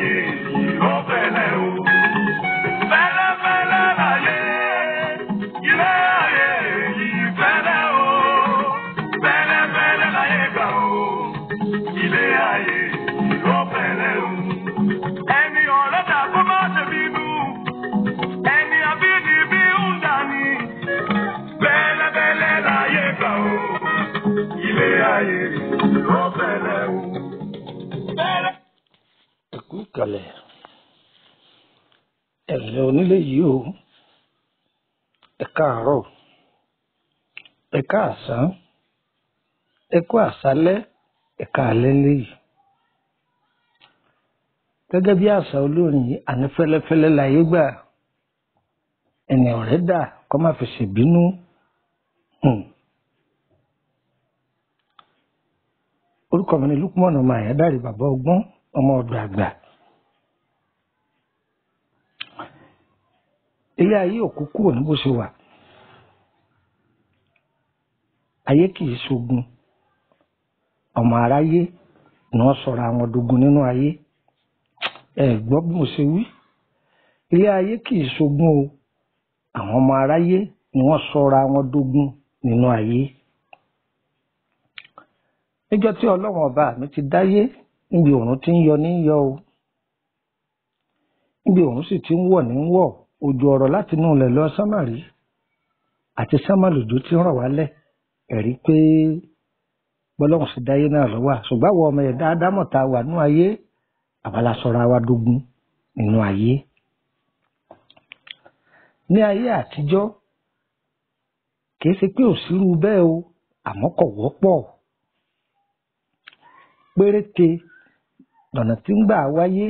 ayé yìí ó fẹ́lẹ́ o. Fẹ́lẹ́fẹ́lẹ́ láyé, ilé ayé yìí fẹ́lẹ́ o. Fẹ́lẹ́fẹ́lẹ́ láyé gbà o, ilé ayé yìí ó fẹ́lẹ́ o. Ẹni ọ̀rẹ́ dà kó má ṣe bínú, ẹni abínibí ń dání. Fẹ́lẹ́fẹ́lẹ́ láyé gbà o, ilé ayé yìí ó fẹ́lẹ́ o. Fẹ́lẹ́. ẹkú ìkàlẹ̀ ẹ̀lẹ́ onílé yìí o ẹ káàárọ̀ ẹ káàsán ẹ kú àṣálẹ́ ẹ káalẹ́ léyìí gẹ́gẹ́ bí àṣà olórin yìí àní fẹ́lẹ́fẹ́lẹ́ láyé gbà ẹni ọ̀rẹ́ dà kó má fi ṣèbínú Hmm. orúkọ mi ni Lukman ọmọ àyádáre bàbá ọgbọ́n ọmọ ọ̀dọ̀ àgbà ilé ayé òkú kúrò ní bó ṣe wà ayé kì í ṣogun ọmọ aráyé ni wọ́n sọra àwọn dogun nínú ayé ẹ gbọ́ bí mo ṣe wí ilé ayé kì í ṣogun o àwọn ọmọ aráyé ni wọ́n sọra àwọn dogun nínú ayé níjọ́ tí Ọlọ́run ọba mi ti dáyé níbi òòrùn ti ń yọ ní yọ o níbi òòrùn sì ti ń wọ̀ ní wọ̀ òjò ọ̀rọ̀ láti inú ilẹ̀ lọ sámàrí àti sámàlùdó ti ń rọ̀ wálẹ̀ ẹ̀rí pé bọ́lọ́run sì dáyé náà lọ́wọ́ ṣùgbọ́n àwọn ọmọ ẹ̀dá ádámọ̀ tá a wà nínú ayé àbálá sọra wa dógún nínú ayé ní ayé àtijọ́ kìí ṣe pé òsírú bẹ́ẹ̀ o àmọ́ kò wọ́pọ̀ péréte lọ́nà tí ń gbà wáyé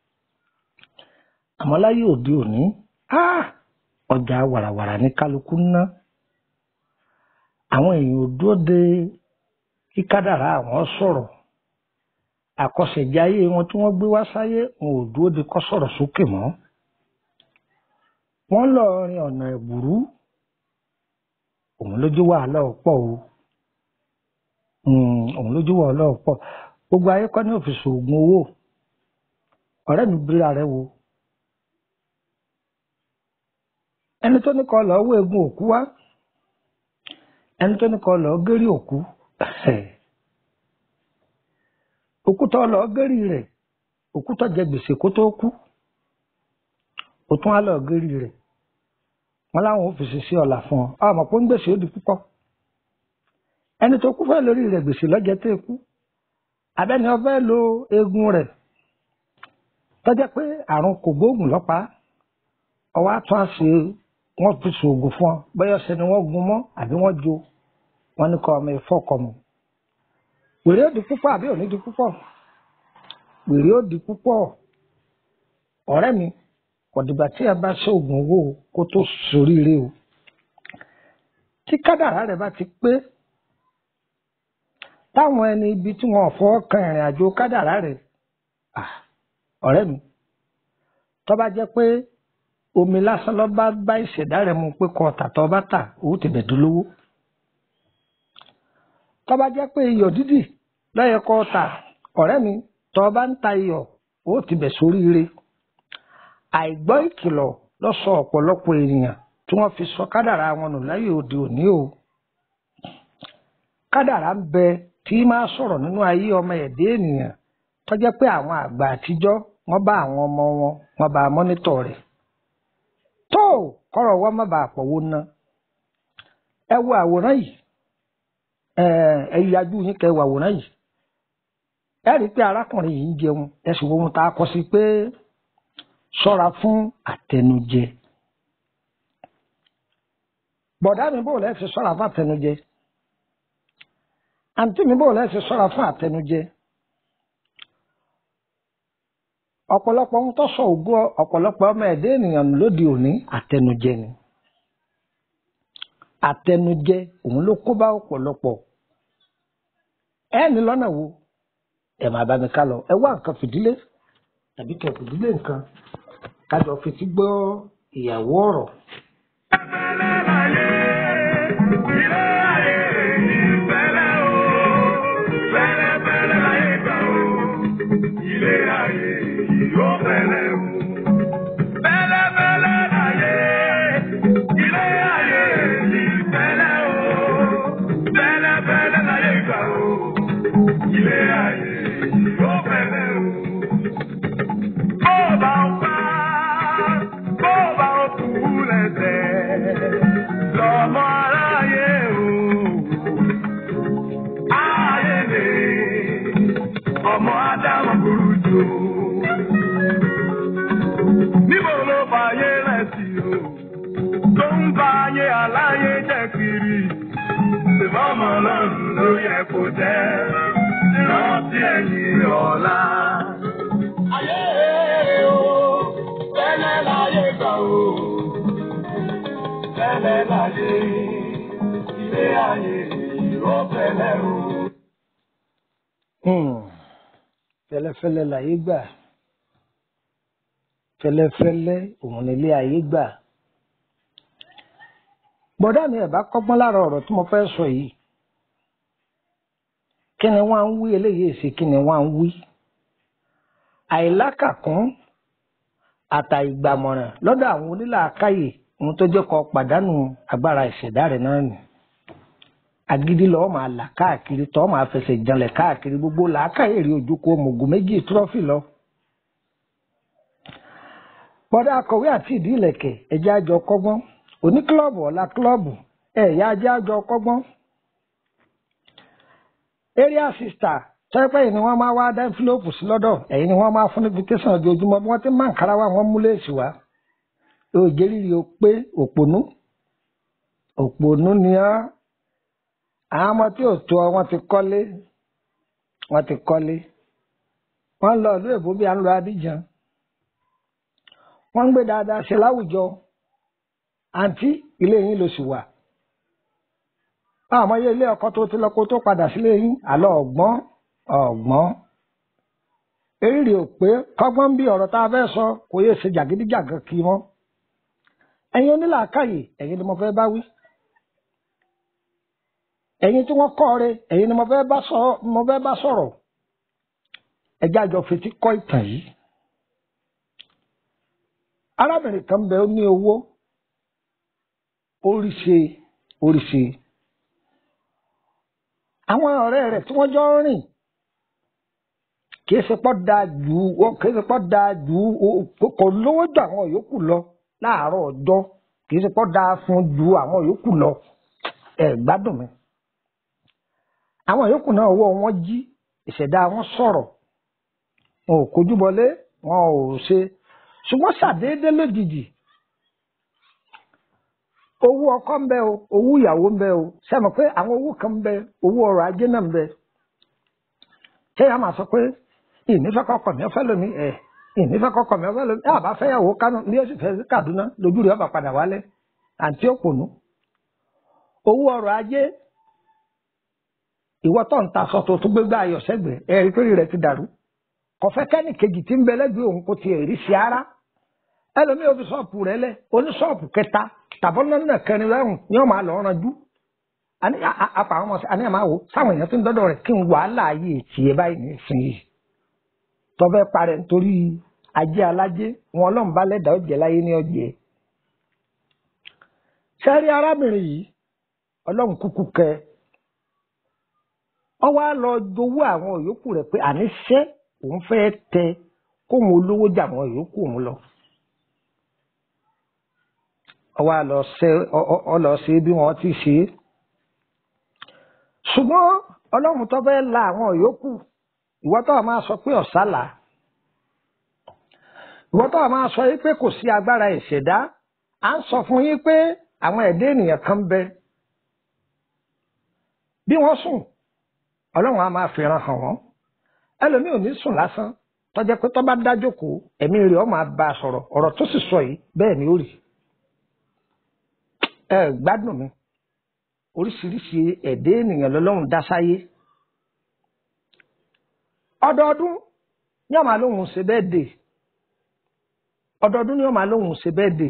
àmọ́ láyé òde òní ah, ọjà wàràwàrà ní kálukú ń ná àwọn èèyàn ò dúró de kí kádàrá àwọn sọ̀rọ̀ àkọsẹ̀jáyé wọn tí wọ́n gbé wá sáyé wọn ò dúró de kó sọ̀rọ̀ sókè mọ́ wọ́n lọ rin ọ̀nà ẹ̀bùrú òun lójú wàhálà ọ̀pọ̀ o Mm, òun lójú wàhálà ọ̀pọ̀ gbogbo ayé kọ́ ní òfìsì oògùn owó ọ̀rẹ́ mi bíra rẹ wo ẹni tó ní kọ́ lọ́ọ́ wọ egun òkú wá ẹni tó ní kọ́ lọ́ọ́ gérí òkú òkú tó lọ́ọ́ gérí rẹ̀ òkú tó jẹ gbèsè kó tó kú ó tún á lọ́ọ́ gérí rẹ̀ wọn láwọn òfìsì sí ọ̀la fún ọ ọmọ pé ń gbèsè ó di púpọ̀ ẹni tó kú fẹ́ lórí rẹ̀ gbèsè lọ́jẹ́ tó kú abẹ́ni ọfẹ́ lo eegun rẹ̀ tọ́jẹ́ pé àrùn kògbóògùn lọ́pàá ọwọ́ àtún àṣe wọ́n fi ṣoògùn fún ọ bẹ́ẹ̀ ṣe ni wọ́n gun mọ́ àbí wọ́n jo wọ́n ní kọ́ ọmọ ẹ̀fọ́ kọ mọ́ wèrè ó di púpọ̀ àbí òní di púpọ̀ wèrè ó di púpọ̀ ọ̀rẹ́ mi kò dìgbà tí ẹ bá ṣoògùn owó kó tó ṣoríire o tí kádàrá rẹ̀ bá ti pé táwọn ẹni ibi tí wọn fọwọ́ kan ìrìn àjò kádàrá rẹ̀ ọ̀rẹ́ mi tó bá jẹ́ pé omi lásán ló bá bá ìṣẹ̀dá rẹ̀ mu pé kọ́ tàtọ́ bá tà owó ti bẹ̀ dolówó tó bá jẹ́ pé iyọ̀ dídì lọ́yẹ kọ́ tà ọ̀rẹ́ mi tó bá ń ta iyọ̀ owó ti bẹ̀ sóríire àìgbọ́ ìkìlọ̀ ló sọ ọ̀pọ̀lọpọ̀ ènìyàn tí wọ́n fi sọ kádàrá wọn nù láyé òde òní o kádàrá ń bẹ tí máa sọ̀rọ̀ nínú ayé ọmọ ẹ̀dẹ́ ènìyàn tó jẹ́ pé àwọn àgbà àtijọ́ wọ́n bá àwọn ọmọ wọn wọ́n bá mọ́nítọ̀ rẹ̀ tó kọ́rọ̀ wọ́n má bàa pọ̀wó ná ẹ wo àwòrán yìí ẹ yájú yín kẹ́ wo àwòrán yìí ẹ rí i pé arákùnrin yìí ń jẹun ẹ sì wo ohun tá a kọ sí pé ṣọ́ra fún àtẹnujẹ bọ̀dá mi bò lẹ́ẹ̀ fi ṣọ́ra fún àtẹnujẹ àǹtí mi bò lẹ́ẹ̀ fi ṣọ́ra fún àtẹnujẹ ọ̀pọ̀lọpọ̀ ń tọ́sọ̀ ògbó ọ̀pọ̀lọpọ̀ ọmọ ẹ̀dá ènìyàn lóde òní àtẹnujẹ ni àtẹnujẹ òun ló kó bá ọ̀pọ̀lọpọ̀ ẹ ní lọ́nà wo ẹ máa bá mi ká lọ ẹ wá nǹkan fìdílé tàbí kẹ fìdílé nǹkan kájọ fetí gbọ́ ìyàwó ọ̀rọ̀. Ilé ayé yìí ó ọmọ ádámù burú jù. níbo ló fàyè rẹ̀ sí o tó ń bá ayé aláyé jẹ́ kiri. ìfọ̀mọ́ lọ́rùn ló yẹ kó jẹ́ rántí ẹ̀yìn ọ̀la. ayé o fẹ́lẹ́ láyé gbà o fẹ́lẹ́ láyé ilé ayé ìró fẹ́lẹ́ o. Hmm. fẹ́lẹ́fẹ́lẹ́ láyé gbà fẹ́lẹ́fẹ́lẹ́ òun nílé ayé gbà bọ̀dá mi ẹ̀ bá kọ́gbọ́n lára ọ̀rọ̀ tí mo fẹ́ sọ yìí kí ni wọ́n á ń wí eléyìí èsì kí ni wọ́n á ń wí àìlákàkún àtàìgbàmọ̀ràn lọ́dọ̀ àwọn onílàákàyè ohun tó jẹ́ kó pàdánù agbára ìṣẹ̀dá rẹ̀ náà nì agídí lọ́wọ́ máa là káàkiri tọ́ máa fẹsẹ̀ janlẹ̀ káàkiri gbogbo làákàyè rí ojú kó mògùn méjì trọ́fì lọ. bọ́dá akọ̀wé àti ìdí ìlẹ̀kẹ̀ ẹ̀jẹ̀ àjọ kọ́gbọ́n òní kílọ̀bù ọ̀la kílọ̀bù ẹ̀yà ajá àjọ kọ́gbọ́n. area sister tẹ́pẹ́ yìí ni wọ́n máa wá dá ẹ́ńfílọ́pù sí lọ́dọ̀ ẹ̀yìn ni wọ́n máa fún invitation ojoojúmọ́ bí wọ́n ti máa ń kára wá wọ́n mú léèsì wá. òjèrìrì ò pé òpònú òpònú ni á àwọn ọmọ tí ò tó ọ wọ́n ti kọ́lé wọ́n ti kọ́lé wọ́n lọ ìlú èbó bí à ń lọ Abidjan wọ́n ń gbé dáadáa ṣe láwùjọ àǹtí ilé yín ló sì wà àwọn ilé ilé ọkọ tó ti lọ kó tó padà sílé yín àlọ ọgbọ́n ọgbọ́n eriri ò pé kọ́gbọ́n bí ọ̀rọ̀ tá a fẹ́ sọ kò yẹ ṣe jàgídíjàgan kí wọn ẹ̀yin onílàákàyè ẹ̀yin ni mo fẹ́ bá wí ẹ̀yin tí wọ́n kọ́ re ẹ̀yin ni mo fẹ́ bá sọ mo fẹ́ bá sọ̀rọ̀ ẹjẹ́ àjọ fetí kọ́ ìtàn yìí arábìnrin kan bẹ ó ní owó oríṣi oríṣi àwọn ọ̀rẹ́ rẹ̀ tí wọ́n jọ ń rìn kìí ṣe pọ́ da jù ó kìí ṣe pọ́ da jù ó kò lówó ju àwọn yòókù lọ láàárọ̀ ọjọ́ kìí ṣe pọ́ da fún ju àwọn yòókù lọ ẹ̀ gbádùn mi àwọn yòókù náà owó wọn jí ìṣẹ̀dá wọn sọ̀rọ̀ wọn ò kojú bọlé wọn ò ṣe ṣùgbọ́n ṣàdédé lójijì owó ọkọ ń bẹ o owó ìyàwó ń bẹ o sẹ́mi pé àwọn owó kan ń bẹ owó ọrọ̀ ajé náà ń bẹ ṣé yàrá máa sọ pé ìnífẹ́ kọkọ mi ọ̀fẹ́ lomi ẹ̀ ìnífẹ́ kọkọ mi ọ̀fẹ́ lomi ẹ̀ àbá fẹ́yàwó kánú ní oṣù fẹ́ sí Kaduna lójú rẹ̀ ọba padà wálé àǹtí òpònú owó ọrọ̀ ajé ìwọ tó ń ta aṣọ tó tún gbégbá ayọ̀ sẹ́gbẹ̀ẹ́ ẹ̀rí pé rẹ̀ ti dàrú kọfẹ́ kẹ́nì kejì tí ń bẹ lẹ́gbẹ̀ẹ́ òun kò tiẹ̀ rí sí ara ẹlòmíì òbí ṣọ́ọ̀pù rẹ̀ lẹ̀ oní ṣọ́ọ̀pù kẹta tàbọ́nà kẹrin rẹ̀hùn ni wọ́n máa lọ ranjú apá àwọn ọmọ sí àní àmà wò sáwọn èèyàn tó ń dọ́dọ̀ rẹ̀ kí n wàhálà ayé tiẹ̀ báyìí ní ìsinyìí tọ́fẹ́ parẹ́ nítorí ajé alájé wọn ọlọ́run bá lẹ́dàá ó jẹ́ láyé ní ọjẹ́ sẹ́rí arábìnrin yìí ọlọ́run kúkú kẹ ọ wá lọ jowó àwọn yòókù rẹ̀ pé àníṣe òun fẹ́ tẹ kóun olówó jà àwọn yòókù òun lọ ọwọ́ àlọ́ ṣe ọlọ́ ṣe bí wọ́n ti ṣe é ṣùgbọ́n ọlọ́run tó fẹ́ la àwọn yòókù ìwọ tó máa sọ pé ọ̀sálà ìwọ tó máa sọ yìí pé kò sí agbára ìṣẹ̀dá à ń sọ fún yín pé àwọn ẹ̀dá ènìyàn kan bẹ bí wọ́n sùn ọlọ́run á máa fìran hàn wọ́n ẹlòmíì ò ní sùn lásán tó jẹ́ pé tó bá dájókòó ẹ̀mí rẹ̀ ó máa bá a sọ̀rọ̀ ọ̀rọ̀ tó sì sọ yìí bẹ́ẹ̀ ni ó rí ẹ gbádùn mi oríṣiríṣi ẹ̀dá ènìyàn lọ́lọ́run dá sáyé ọdọọdún ní ọmọ alóhùn ṣe bẹ́ẹ̀ dè ọdọọdún ní ọmọ alóhùn ṣe bẹ́ẹ̀ dè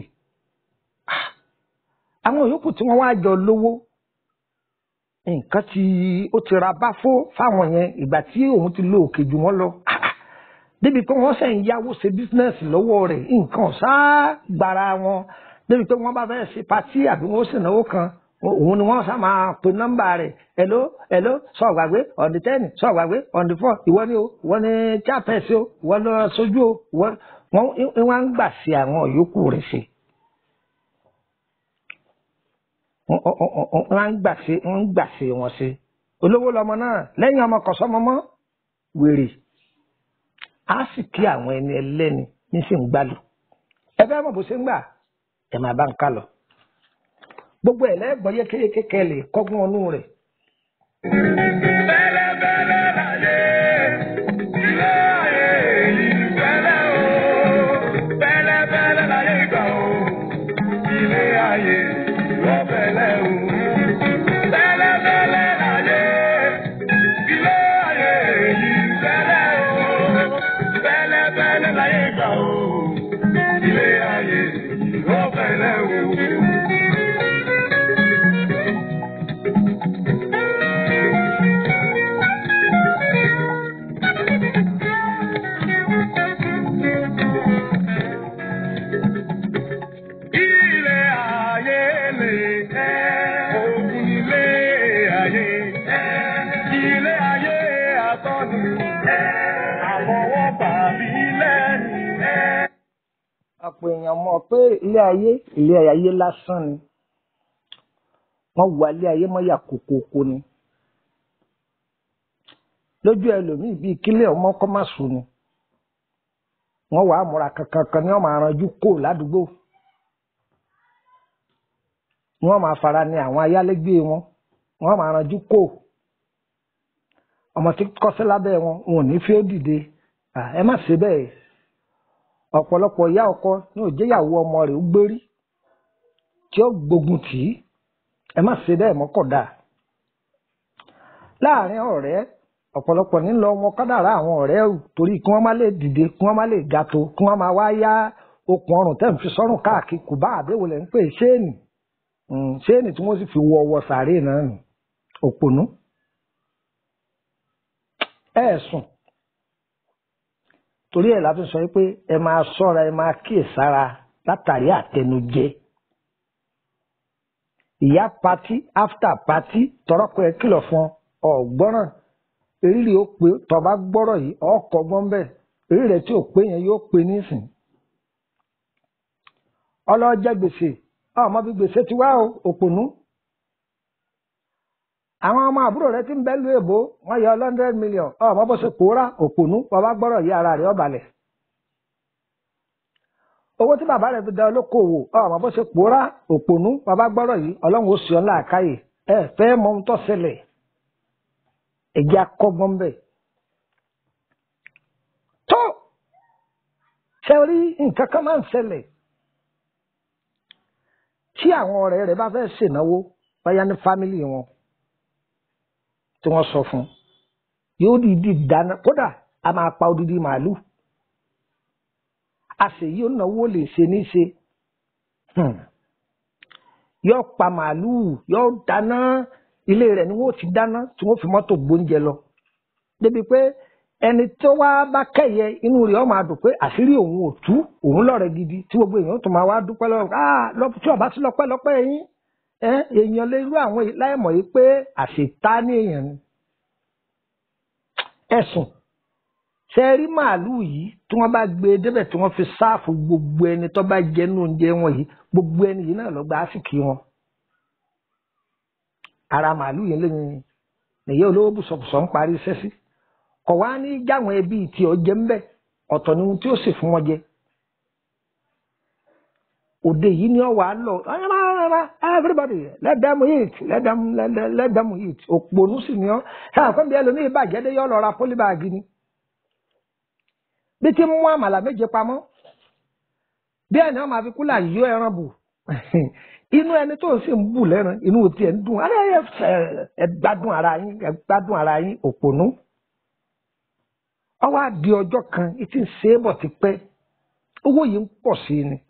àwọn yòókù tí wọ́n wá jọ lówó nǹkan tí ó ti ra báfó fáwọn yẹn ìgbà tí òun ti lo òkè jù wọ́n lọ débi pé wọ́n sẹ́yìn yáwó ṣe bísínẹ́sì lọ́wọ́ rẹ̀ nǹkan ọ̀sá gbára wọn débi pé wọ́n bá fẹ́ ṣe patí àbí wọ́n sì náwó kan òun ni wọ́n sá máa pe nọ́mbà rẹ̀ hello hello sọ̀gbàgbé on the ten sọ̀gbàgbé on the four ìwọ ni o ìwọ ni chairperson o ìwọ ni sojú o ìwọ wọn wọ́n ń gbà sí àwọn yòókù rẹ̀ ṣe. wọ́n ń gbà sí wọ́n ń gbà sí wọn ṣe olówó lọmọ náà lẹ́yìn ọmọ kọ̀sọ́mọ mọ́ wèrè á sì kí àwọn ẹni ẹlẹ́ni ní sì ń gbálù ẹ fẹ́ mọ̀ bó ṣe ń gbà ẹ máa bá ń ká lọ gbogbo ẹ̀ lẹ́gbọ̀n yékéyéké kẹlẹ̀ kọ́gbọ́n ọnú rẹ̀ Bẹ́lẹ́bẹ́lẹ́ láyé, ilé ayé yìí bẹ́lẹ́ o. Bẹ́lẹ́bẹ́lẹ́ láyé gbà o, ilé ayé ló bẹ́lẹ́ o. Bẹ́lẹ́bẹ́lẹ́ láyé, ilé ayé yìí bẹ́lẹ́ o. Bẹ́lẹ́bẹ́lẹ́ láyé gbà o, ilé ayé ló bẹ́lẹ́ o. Ilé ayé lè ẹ́, òkun ilé ayé ẹ́, ilé ayé àtọ́ni ẹ́, àwọn wọ́n bàbí lẹ́nu ẹ́. ọ̀pọ̀ èèyàn mọ̀ pé ilé ayé ilé ayé lásán ni wọ́n wà ilé ayé mọ́ yà kókókó ni lójú ẹlòmíì bíi kílẹ̀ ọmọ kọ́ má sùn ni wọ́n wàá múra kankan kan ní ọmọ aranjú kò ládùúgbò wọ́n máa fara ní àwọn ayálégbé wọn wọ́n máa ranjú kò ọmọ tí kọ́sẹ́ lábẹ́ wọn wọn ò ní fi ó dìde À, ẹ má ṣe bẹ́ẹ̀ ọ̀pọ̀lọpọ̀ ìyá ọkọ ní òjéyàwó ọmọ rẹ̀ ó gbérí tí ó gbógun tì í ẹ má ṣe bẹ́ẹ̀ mọ́kọ̀dá láàrin ọ̀rẹ́ ọ̀pọ̀lọpọ̀ nílò wọn kádàrá àwọn ọ̀rẹ́ ò torí kí wọ́n má lè dìde kí wọ́n má lè ga tó kí wọ́n má wá yá okùn ọrùn tẹ́ ń fi sọ́rùn káàkiri kù bá àbẹ̀wò lẹ́ ń pè ṣéènì Mm, ṣéènì tí wọ́n sì fi wọ ọwọ́ sàárè náà nù òpònú ẹ sùn torí ẹ̀ la fi sọ pé ẹ máa ṣọ́ra ẹ máa kíyèsára látàrí àtẹnujẹ ìyá pati after pati tọrọkọ ẹ kìlọ̀ fún ọ ọgbọràn eriri ó pé tọba gbọ́rọ̀ yìí ọkọ gbọn bẹ́ẹ̀ eriri rẹ tí ò pé yẹn yóò pé nísìn ọlọjẹ gbèsè ọmọ bí gbèsè ti wá o òpònú àwọn ọmọ àbúrò rẹ ti ń bẹ́lú èbó wọ́n yọ hundred million ọmọ bó ṣe pòórá òpònú bàbá gbọ́rọ̀ yí ara rẹ̀ ọ̀bàlẹ̀ owó tí bàbá rẹ̀ fi da olókoòwò ọmọ bó ṣe pòórá òpònú bàbá gbọ́rọ̀ yìí ọlọ́run ó sì ọ́ láàkáyè ẹ fẹ́ mọ ohun tó ṣẹlẹ̀ ẹ̀jẹ̀ akọ́gbọ́n bẹ̀ tó ṣe rí nǹkan kan máa ń ṣẹlẹ̀ tí àwọn ọ̀rẹ́ rẹ̀ bá fẹ́ ṣènáwó báyá ní fámìlì wọn tí wọ́n sọ fún yóò dìídì dáná kódà a máa pa odidi màálù a sì yóò náwó lè ṣe ní ṣe yóò pa màálù yóò dáná ilé rẹ̀ ni wọ́n ti dáná tí wọ́n fi mọ́tò gbóúnjẹ lọ débi pé ẹni tó wá bá kẹyẹ inú rẹ̀ ó máa dùn pé àṣírí òun ò tú òun lọ́rẹ̀ gidi tí gbogbo èèyàn tó máa wá dúpẹ́ lọ́wọ́ ah tí ọba sí lọ́pẹ́ lọ́pẹ́ yín èèyàn lè rú àwọn láìmọ̀ yìí pé àṣetá ní èèyàn ni. ẹ̀sùn ṣe rí màálùú yìí tí wọ́n bá gbé e débẹ̀ tí wọ́n fi sáàfù gbogbo ẹni tó bá jẹ nínú oúnjẹ wọn yìí gbogbo ẹni yìí náà lọ gba àsìkí wọn. ara màálùú yìí lẹ́yìn nìyí olówó bùsọ̀bùsọ̀ ń parí iṣẹ́ sí kọ̀ wá ní jáwọn ẹbí tí ọ jẹ ń bẹ̀ ọ̀tọ̀ ni ohun tí ó sì fún wọn jẹ òde yìí ni ọ wà á lọ everybody let them eat let them let, let, let them eat òpònú sì ni ọ ẹ àkọ́bí ẹlòmíì bàjẹ́ dé yọ lọ ra pólíbàgì ni bí ti mú àmàlà méje pamọ́ bí ẹni wọn máa fi kúlà yọ ẹran bù inú ẹni tó sì ń bù lẹ́ran inú tiẹ̀ ń dùn ẹ gbádùn ara yín ẹ gbádùn ara yín òpònú ọwọ́ àdì ọjọ́ kan ìtì ń ṣe é bọ̀ ti pẹ́ owó yìí ń pọ̀ sí i ni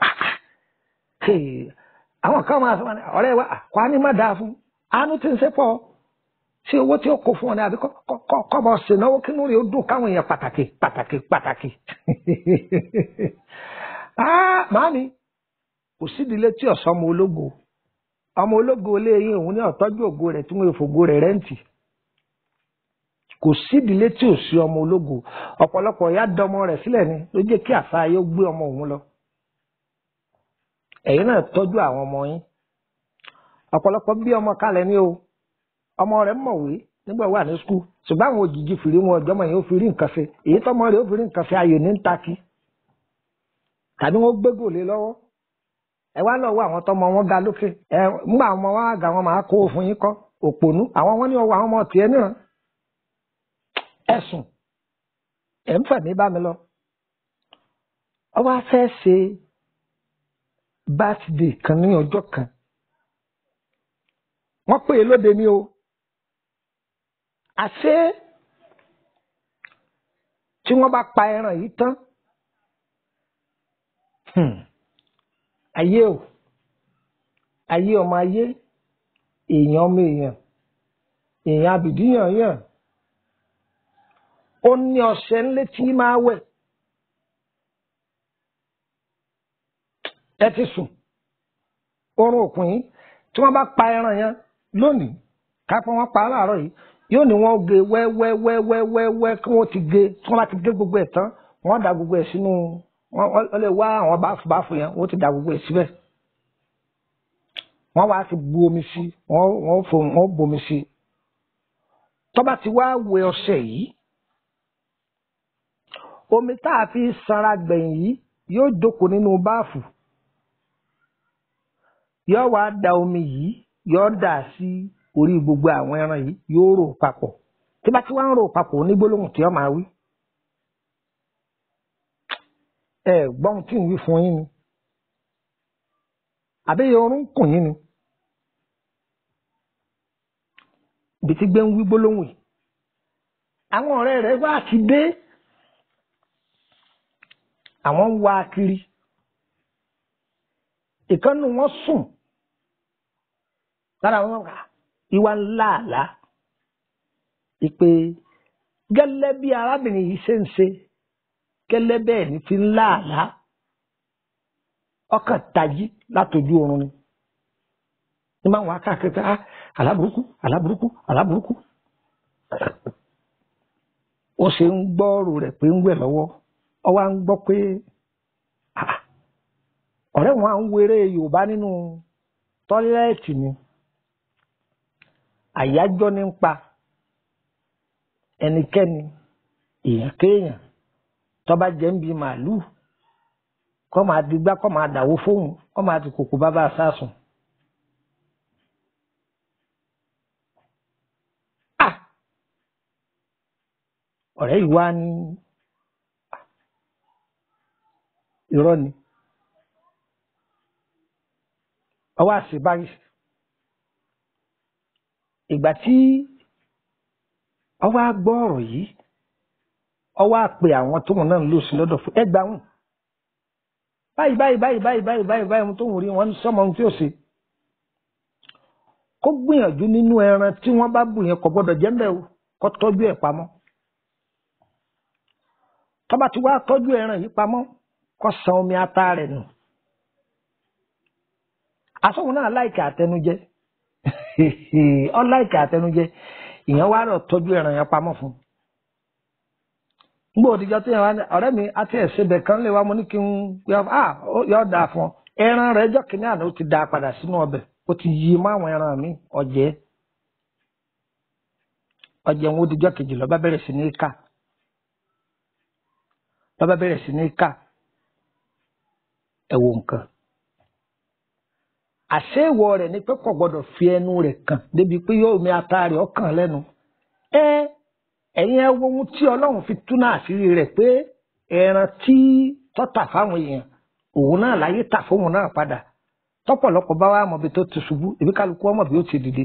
àwọn kan máa sọ wọn ọ̀rẹ́ wa kọ́ á ní má dáa fún àánú tí ń ṣe pọ̀ ṣé owó tí ó kó fún ọ ní àbí kọ́ bọ̀ ṣènáwó kínú rẹ̀ ó dùn káwọn èèyàn pàtàkì pàtàkì pàtàkì. màámi kò sídìílé tí ọ̀sán ọmọ ológo ọmọ ológo ilé yín òun ní ọ̀tọ́jú ògo rẹ̀ tí wọ́n fògo rẹ̀ rẹ́ǹtì kò sídìílé tí ò sí ọmọ ológo ọ̀pọ̀lọpọ̀ ìyá dọmọ rẹ̀ sílẹ̀ ni ló jẹ́ kí àṣà yóò gbé ọmọ òun lọ ẹ̀yin náà tọ́jú àwọn ọmọ yín ọ̀pọ̀lọpọ̀ bí ọmọ kalẹ̀ ní o ọmọ rẹ̀ mọ̀wé nígbà wà ní skul ṣùgbọ́n àwọn òjijì fìrí wọn ọjọ́ mọ̀ yẹn ó fi rí nǹkan ṣe èyí tọ́mọ rẹ̀ ó fi rí nǹkan ṣe ayò ní ń takí tàbí wọ́n gbé gòlè lọ́wọ́ ẹ wá lọ́wọ́ àwọn tọ́mọ wọn ga lókè ẹ ńgbà àwọn ọmọ wọn àgà wọn máa kó fún yín kọ́ òpònú àwọn wọn ní ọwọ́ àwọn ọmọ tiẹ̀ níran ẹ̀sùn ẹ̀ ń fẹ̀mí bá mi lọ ọ wá fẹ́ ṣe bátidé kan ní ọjọ́ kan wọ́n pè é lóde ní o àṣé tí wọ́n bá pa ẹran yìí tán hmm, ayé o ayé ọmọ ayé èèyàn ọmọ èèyàn èèyàn abìdíyàn yàn ó ní ọṣẹ ńlẹ tí máa wẹ̀ ẹ ti sùn oorun òkun yìí tí wọ́n bá pa ẹran yẹn lónìí kápẹ́ wọ́n pa á láàárọ̀ yìí yóò ní wọ́n gé wẹ́wẹ́wẹ́wẹ́wẹ́ kí wọ́n ti gé tí wọ́n bá ti gé gbogbo ẹ̀ tán wọ́n da gbogbo ẹ̀ sínú wọ́n wọ́n lè wá àwọn báfù báfù yẹn wọ́n ti da gbogbo ẹ̀ síbẹ̀ wọ́n wá ti bu omi sí wọ́n wọ́n fò wọ́n bomi sí tó bá ti wá wẹ ọṣẹ yìí omi tá a fi sanra gbẹ̀yìn yìí yóò jókòó nínú báàfù yóò wá da omi yìí yóò dà sí orí gbogbo àwọn ẹran yìí yóò rò papọ̀ tí bá ti wá ń rò papọ̀ ní gbólóhùn tí ó máa wí. ẹ gbọ́n tí ń wí fún yín ni àbí orun kùn yín ni ibi tí gbé ń wí gbólóhùn yìí àwọn ọ̀rẹ́ rẹ̀ wá ti dé àwọn ń wá kiri ìkànnì wọn sùn lára wọn kà ìwà ńlá àlá ìpè gẹ́lẹ́ bí arábìnrin yìí ṣe ń ṣe gẹ́lẹ́ bẹ́ẹ̀ ni fi ńlá àlá ọkàn tají látọjú oorun ni ní máa ń wá káàkiri ah aláburúkú aláburúkú aláburúkú ó ṣe ń gbọ́ ọ̀rọ̀ rẹ̀ pé ń wẹ̀ lọ́wọ́ ọ wá ń gbọ́ pé ah, ọ̀rẹ́ wọn à ń wéré Yorùbá nínú tọ́lẹ́ẹ̀tì ni àyájọ́ ní ń pa ẹnikẹ́ni èèyàn kéèyàn tó bá jẹ́ ń bi màálùú kọ́ máa digbá kọ́ máa dàwó fóun kọ́ máa ti kòkò bá bá a sásùn. Ah! ọ̀rẹ́ yìí wá ní irọ́ ni ọwọ́ àṣebáyé ìgbà tí ọwọ́ á gbọ́ ọ̀rọ̀ yìí ọwọ́ á pe àwọn tóun náà ń lò sí lọ́dọ̀ fún ẹgbàá wọn báyìí báyìí báyìí báyìí báyìí báyìí báyìí tóun rí wọn sọmọ ohun tí ó ṣe kó gbìyànjú nínú ẹran tí wọ́n bá bù yẹn kò gbọ́dọ̀ jẹ ńbẹ̀ o kó tọ́jú ẹ̀ pamọ́ tó bá ti wá tọ́jú ẹran yìí pamọ́ kó san omi ata rẹ̀ nù asọ́hun náà láìka àtẹnujẹ ọ láìka àtẹnujẹ ìyẹn wá rọ tọ́jú ẹran yẹn pamọ́ fún un gbọ́ òdìjọ́ tó yẹn wá ní ọ̀rẹ́ mi àti ẹ̀sẹ̀bẹ̀ kan lè wá mo ní kí n yọ dáa fún ọ ẹran rẹ̀ ẹjọ́ kìíní àná ó ti dáa padà sínú ọbẹ̀ ó ti yí mọ́ àwọn ẹran mi ọ̀jẹ́ ọ̀jẹ̀ wọn òdìjọ́ kejì lọ́ba bẹ̀rẹ̀ sí ní ká lọ́ba bẹ̀rẹ̀ sí ní ká ẹ̀wò nǹkan àṣé ìwọ rẹ̀ ni pé kò gbọ́dọ̀ fi ẹnu rẹ̀ kàn débi pé yóò mi ata rẹ̀ ọkàn lẹ́nu ẹ ẹ̀yin ẹ wo ohun tí Ọlọ́run fi tú náà àṣírí rẹ̀ pé ẹran tí tọ́tà fáwọn èèyàn òun náà láyé tà fóun náà padà tọ́pọ̀lọpọ̀ bá wà mọ̀bi tó ti ṣubú èmi kálukú ọmọ bí ó ti dìde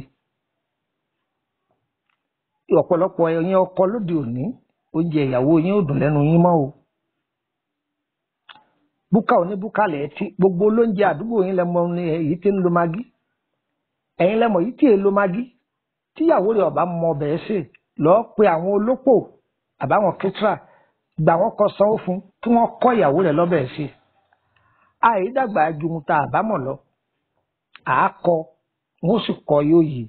ọ̀pọ̀lọpọ̀ ẹ̀yin ọkọ lóde òní oúnjẹ ìyàwó yín ò dùn lẹ́nu yín mọ́ o búkà òní búkà lẹ̀ tí gbogbo olóúnjẹ àdúgbò yín lẹ́mọ ní èyí tí ń lo magi ẹ̀yin lẹ́mọ yìí tí èlo magi tíyàwó rẹ̀ ọ̀bá mọ ọbẹ̀ ṣe lọ́ọ́ pe àwọn olópò àbáwọn kẹtìrà gbà wọ́n kọ sanwó fún kí wọ́n kọ́ ìyàwó rẹ̀ lọ́bẹ̀ ṣe àìdàgbà ju ohun tá a bá mọ̀ lọ àákọ wọn sì kọ yóò yìí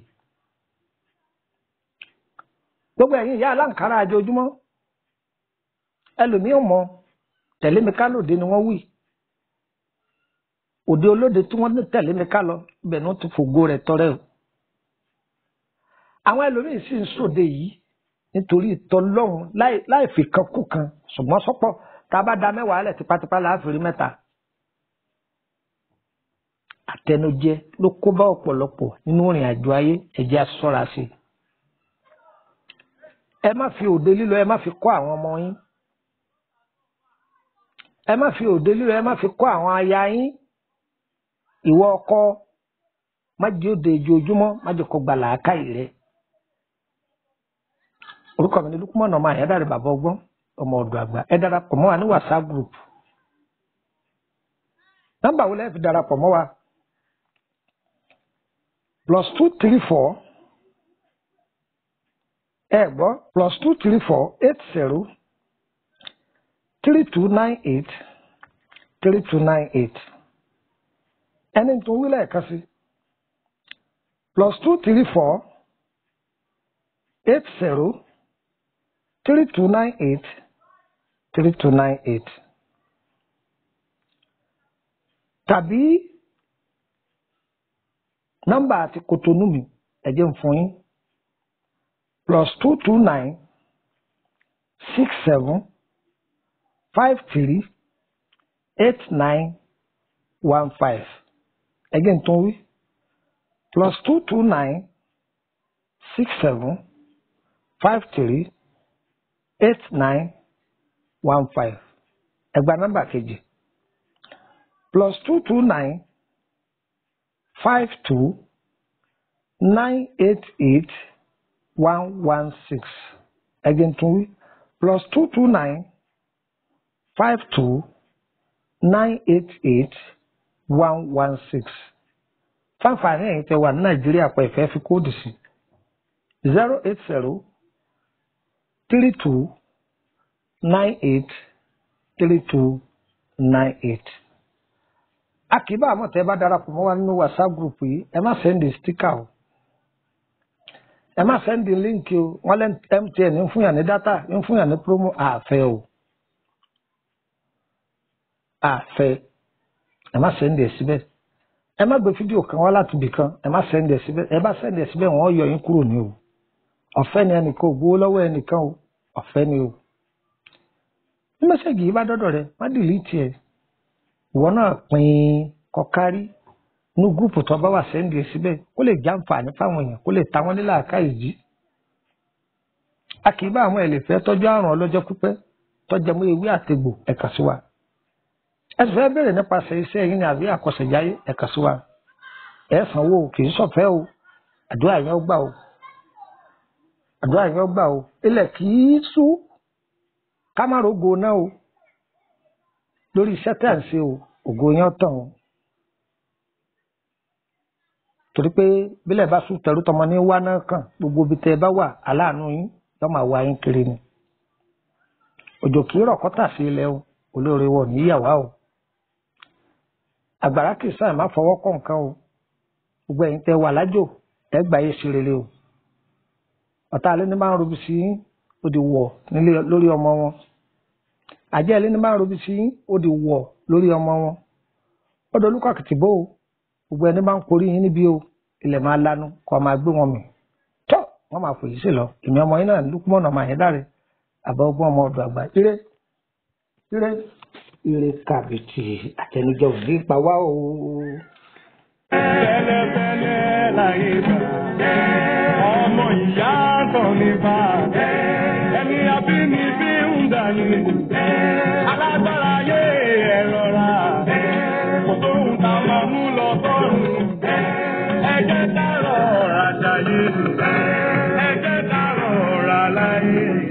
gbogbo ẹ̀yin ìyá aláǹkárá àjọjúmọ́ ẹlòmíì mọ tẹ̀lé mi ká lòdì ni wọ́n wí òde olóde tí wọ́n ní tẹ̀lé mi ká lọ ibẹ̀ ni wọ́n ti fògo rẹ̀ tọrẹ o àwọn ẹlòmíín sì ń sòde yìí nítorí ìtọ́lọ́hún láì láì fi kan kú kan ṣùgbọ́n sọ́pọ̀ tá a bá da mẹ́wàá lẹ̀ tipátipá láàfin rí mẹ́ta àtẹnujẹ ló kó bá ọ̀pọ̀lọpọ̀ nínú ìrìn àjò ayé ẹ̀jẹ̀ aṣọ́ra sí i. ẹ má fi òde lílọ ẹ má fi kọ́ àwọn ọmọ yín ẹ má fi òde lílọ ẹ má fi kọ́ àwọn aya yín ìwọ ọkọ má jẹ́ òde ìjojúmọ́ má jẹ́ kó gba làákàyè rẹ. orúkọ mi ni lukumọ̀nà ọmọ àyẹ̀dáre bàbá ọgbọ́n ọmọ ọ̀dọ̀ àgbà ẹ darapọ̀ mọ́ wa ní whatsapp group nọ́mbà wo lẹ́ẹ̀ fi darapọ̀ mọ́ wa plus two three four ẹ gbọ́ plus two three four eight zero three two nine eight three two nine eight ẹni tó wí lẹ́ẹ̀kan sí plus two three four eight zero three two nine eight three two nine eight tàbí nọ́mbà àti kòtónú mi ẹ jẹ́ n fún yín plus two two nine six seven five three eight nine one five ẹ jẹ́ n tún wí plus two two nine six seven five three eight nine one five ẹ gba nọ́mbà kejì plus two two nine five two nine eight eight one one six again tún wí plus two two nine five two nine eight eight one one six fáfàní ẹ̀yin tẹ́ wà ní nàìjíríà pẹ̀ fẹ́ fi kóòdù sí zero eight zero three two nine eight three two nine eight akíbá àmọ́ tẹ́ bá darapọ̀ mọ́ wa nínú whatsapp group yìí ẹ má sẹ́ndì stíkà o ẹ má sẹ́ndì líǹkì o wọ́n lẹ́ mtn ń fún yàn ní dátà ń fún yàn ní promo àfẹ́ o àfẹ́ ẹ má sẹ́ndì ẹ̀ síbẹ̀ ẹ má gbé fídíò kan wá láti ibì kan ẹ má sẹ́ndì ẹ̀ síbẹ̀ ẹ bá sẹ́ndì ẹ̀ síbẹ̀ wọ́n yọ yín kúrò ní o ọ̀fẹ́ ni ẹnìkan ò gbowó lọ́wọ́ ẹnìkan o ọ̀fẹ́ ni o ní mẹ́sẹ̀gì yìí bá dọ́dọ̀ rẹ má dìlítì ẹ̀ ìwọ náà pín kọkárí ní gúrùpù tó bá wà sẹ́ndì ẹ̀ síbẹ̀ kó lè jàǹfààní fáwọn èèyàn kó lè ta wọ́n nílà àká ìjì. a kì í bá àwọn ẹlẹ́fẹ́ tọ́jú àrùn ọlọ́jọ́ pípẹ́ tọ́jà mọ́ ewé àtegbò ẹ̀ka sí wa. ẹ sì fẹ́ bẹ̀rẹ̀ nípasẹ̀ iṣẹ́ yín ní àbí àkọsẹ̀jáyé ẹ̀ka sí wa. ẹ sanwó kì í sọ̀fẹ́ o àdúrà yẹn ó gbà o àdúrà yẹn ó gbà o ilẹ̀ kì í sú ká má rogo náà o lórí iṣẹ́ tẹ̀ ń ṣe o ògo yẹn tàn o torí pé bílẹ̀ bá sùn tẹ̀rù tọmọ ní wá náà kàn gbogbo ibi tẹ́ ẹ bá wà aláàánú yín yóò máa wá yín kiri ni òjò kì í rọ̀ kọ́tà sí ilẹ̀ o olóore wọ̀ níyàwó o àgbàrá kì í sáà má fọwọ́ kọ̀ nǹkan o gbogbo ẹ̀yin tẹ́ wà lájò ẹ gbà yé sí rere o ọ̀tá alẹ́ ní máa ń robi sí yín ó di wọ̀ nílé lórí ọmọ wọn àjẹ́ ilé ní máa ń robi sí yín ó di wọ̀ lórí ọmọ wọn ọ̀dọ̀ olúkọ àkìtìbó o gbogbo ẹni máa ń korí yín níbí o ilẹ̀ máa lanu kọ́ máa gbé wọn mì tọ́ wọ́n máa fòyí sí lọ èmi ọmọ yín náà lùkúmọ̀nà máa yẹn dáre àbá ọgbọ́n ọmọ ọdọ̀ àgbà ire ire ire kàbìtì àtẹnujẹ ò ní pa wá o. Bẹ́lẹ́bẹ́lẹ́ láyé gbà. Ọmọ ìyá tán ní bá. Ẹni abínibí ń dání. Alágbára ayé ẹ rọra. Kò sóhun tá a máa mú lọ sọ́run. Ẹ jẹ́ ká rọra jayé. Ẹ jẹ́ ká rọra láyé.